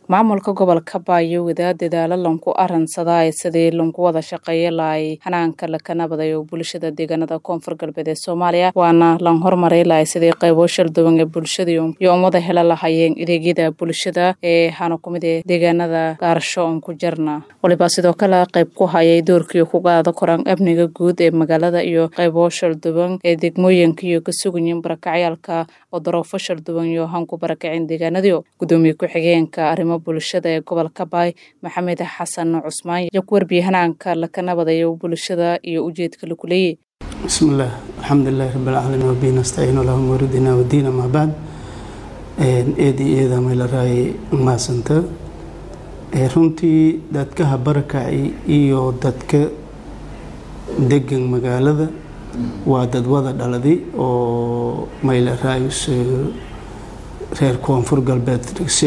maamulka gobolka baayo wadaa dadaalo lanku aransadaa sidii lanku wada shaqeeya lahay hanaanka lakanabadayo bulshada deegaanada koonfur galbeed ee soomaaliya waana lan hormaray lahay sidii qaybo shalduwan ee bulshada iyo umada hela lahayeen adeegyada bulshada ee hana kumid ee deegaanada gaarasho on ku jarna waliba sidoo kale qayb ku hayay doorkii kugaada koraan amniga guud ee magaalada iyo qaybo shalduwan ee degmooyinka iyo ka sugayin barakacyaalka oo daroofo shalduwan iyo hanku barakacin deegaanadii gudoomiye ku-xigeenka arrimo bulshada ee gobolka baay maxamed xasan cusmaan iyo ku warbiyey hanaanka lakanabadayo bulshada iyo ujeedka lagu leeyay bismillaah alxamdulilahi rabbilcaalamiin wabihi nastaciin allahu muridina wadiina maa bacd eedii eeda maylaraay maasanta runtii dadkaha barakaci iyo dadka degan magaalada waa dad wada dhaladay oo maylaraay reer koonfur galbeed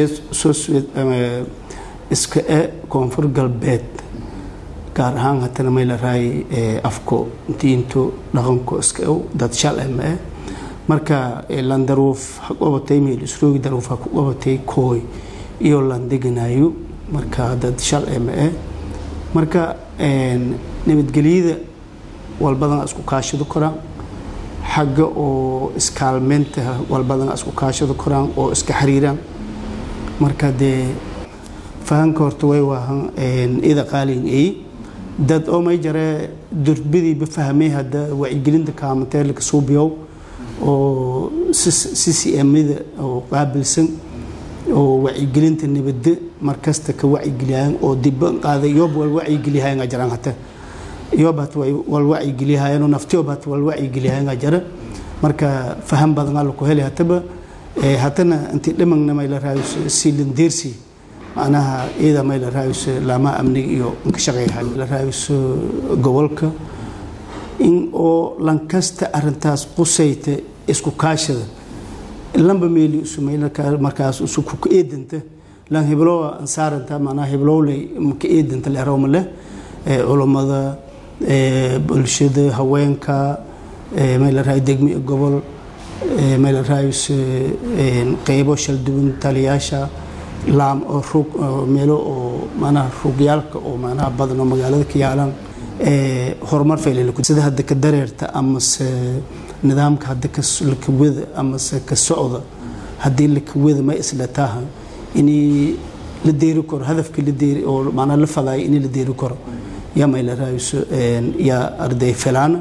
iska e koonfur galbeed gaar ahaan hatana maylaraay afko diinto dhaqanko iska ew dad shal eh ma eh marka lan daruuf ha qabatay meel isroogi daruuf ha ku qabatay kooy iyo lan deganayo marka dad shal eh ma eh marka nabadgelyada walbadana isku kaashado koraan xagga oo iskaalmeynta walbadana isku kaashado koraan oo iska xiriiraan marka dee fahanka horta way waahan ida qaalin ay dad oo may jare durbadiiba fahmay hadda wacyigelinta kaamateelka suubiyow oo ccmda oo qaabilsan oo wacyigelinta nabadda markasta ka wacyigeliyayan oo dibba qaaday yoob wal wacyigeliyahayan jiraan hata yoob hata wal wacyigeliyahayan oo naftiyoob hata wal wacyigeliyahayan jira marka faham badan alla ku heli hataba hatana intii dhamagna may la raayo siilindeersi macnaha iyada may la raayso laamaha amniga iyo ka shaqeeyahay la raayso gobolka in oo lankasta arintaas qusayta isku kaashada lamba meeli usumay markaas usu ku eedanta lan hiblowa ansaaranta macnaha hiblowley ka eedanta leerowma leh culummada bulshada haweenka may la raayo degmi gobol may la raayso qeybo shalduwan taliyaasha laam oo rug meelo oo manaha rugyaalka oo manaha badan oo magaalada ka yaalaan horumar faylsida hadda ka dareerta amase nidaamka hadda lakawada amase ka socda haddii lakawada ma isla taaha inay la deeri karo hadafka la deeri oo manaa la fadaayo inay la deeri karo yaa may la raayso yaa arday filaana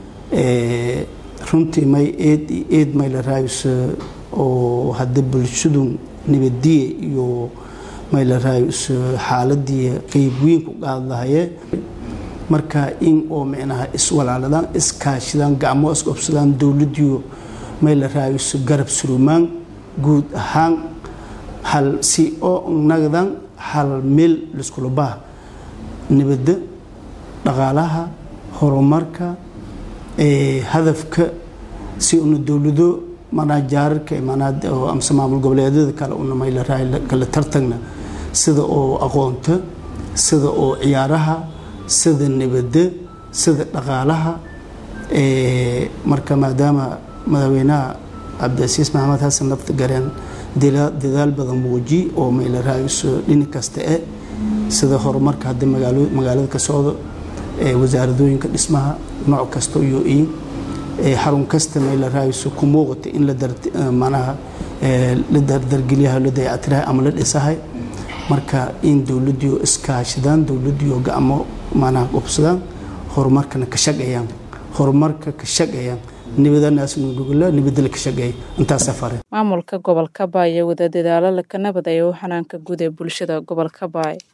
runtii may eed eed may la raayso oo hadda bulshadu nabadiye iyo may la raayso xaaladii qeyb weyn ku qaad lahaye marka in oo micnaha iswalaaladaan iskaashidaan gacmo isqobsadaan dowladiyo may la raayso garab surumaan guud ahaan hal si oo nagdan hal meel liskula baha nabadda dhaqaalaha horumarka hadafka si una dowlado manaa jaararka amase maamul goboleedyada kale una maylaraayo kala tartagna sida oo aqoonta sida oo ciyaaraha sida nabadda sida dhaqaalaha marka maadaama madaxweynaha cabdicasiis maxamed xasan nafta gareen dadaal badan muuji oo maylaraayoso dhini kasta e sida horumarka hadda magaalada ka socdo wasaaradooyinka dhismaha nooc kasta iyo in xarun kasta may la raayso ku muuqata in manaha la dardargelyaha la dayactirahay ama la dhisahay marka in dowladiyo iskaashadaan dowladiyo gacmo manaha qubsadaan horumarkana ka shaqayaan horumarka ka shaqayaan nabadanaasnugula nabadala ka shaqeeya intaasaa fare maamulka gobolka baay wada dadaalo lakanabadayo xanaanka guud ee bulshada gobolka baay